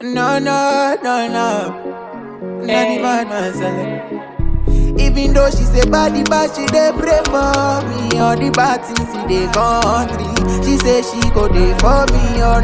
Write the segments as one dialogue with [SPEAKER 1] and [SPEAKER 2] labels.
[SPEAKER 1] No, no, no, no. Not the bad man selling. Even though she say body bad, she dey pray for me. All the bad things in the country, she say she go dey for me or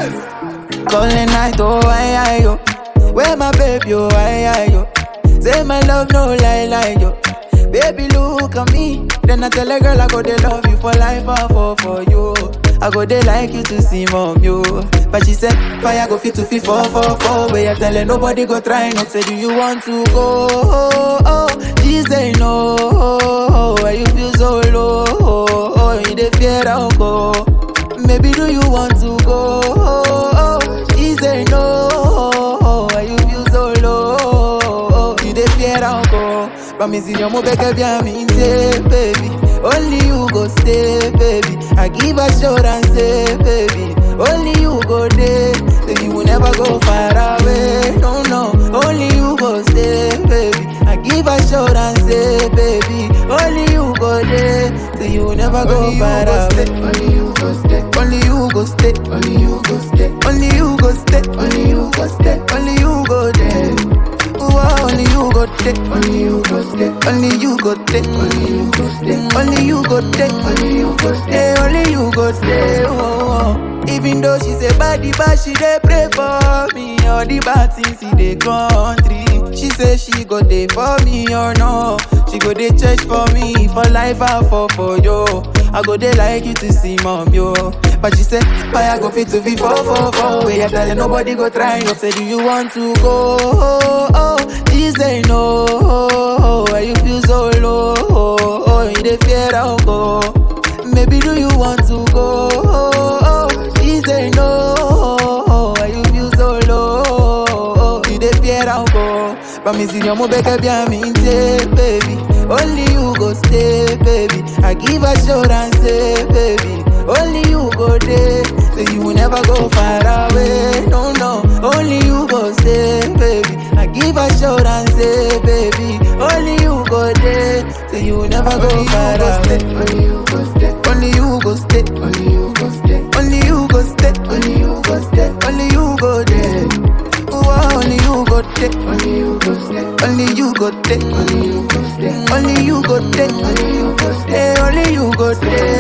[SPEAKER 1] not. Calling night, oh I, I, yo. Where my baby, oh I, I, yo. Say my love, no lie, lie, yo. Baby, look at me. Then I tell a girl I go dey love you for life, I fall for you. I go dey like you to see mom, yo. But she said, fire go fit to fit four, four, four. Where you telling nobody go try not say, do you want to go? Oh, oh. She say no. Oh, why you feel so low? Oh, oh. you dey fear I'll go. Maybe do you want to go? Oh, oh. She say no. Oh, why you feel so low? Oh, you dey fear I'll go. But me see your move back bien me say, baby. Only you go stay, baby. I give assurance, say, baby. Only you go there, so you will never go far away. No, no. Only you go stay, baby. I give assurance, say, baby. Only you go there, so you will never go
[SPEAKER 2] Only you
[SPEAKER 1] far
[SPEAKER 2] go
[SPEAKER 1] away.
[SPEAKER 2] stay, only you go stay,
[SPEAKER 1] Only you go stay,
[SPEAKER 2] only you go stay,
[SPEAKER 1] only you go stay,
[SPEAKER 2] only you go stay,
[SPEAKER 1] only you go there. Ooh, only you go there.
[SPEAKER 2] only you go stay,
[SPEAKER 1] Only you go take,
[SPEAKER 2] only you go stay,
[SPEAKER 1] only you go take,
[SPEAKER 2] only you go stay.
[SPEAKER 1] hey, only you go stay. Oh, oh. Even though she say body bad, she dey pray for me. All the bad things in the country, she say she go dey for me or no. She go dey church for me for life, I fall for you. I go dey like you to see mom yo. But she say fire go fit to be four four four. Where you telling nobody go try. You say do you want to go? Oh, oh. She say no. Oh, why you feel so low? Oh, oh, you dey fear I'll go. Maybe do you want to go? Oh, oh. She say no. Oh, why you feel so low? Oh, you dey fear I'll go. But me see your move back bien me say, baby. Only you go stay, baby. I give assurance, say, baby. Only you go there, so you will never go far away. No, no. Only you go stay, baby. I give assurance, say, baby. Only you go there, so you will never go
[SPEAKER 2] Only you
[SPEAKER 1] far
[SPEAKER 2] go
[SPEAKER 1] away.
[SPEAKER 2] stay, only you go stay,
[SPEAKER 1] Only you go stay,
[SPEAKER 2] only you go stay,
[SPEAKER 1] only you go stay,
[SPEAKER 2] only you go stay,
[SPEAKER 1] only you go there. Ooh, only you go take,
[SPEAKER 2] only you go stay,
[SPEAKER 1] only you go take,
[SPEAKER 2] only you go stay,
[SPEAKER 1] only you go take,
[SPEAKER 2] only you go stay.
[SPEAKER 1] hey, only you go stay.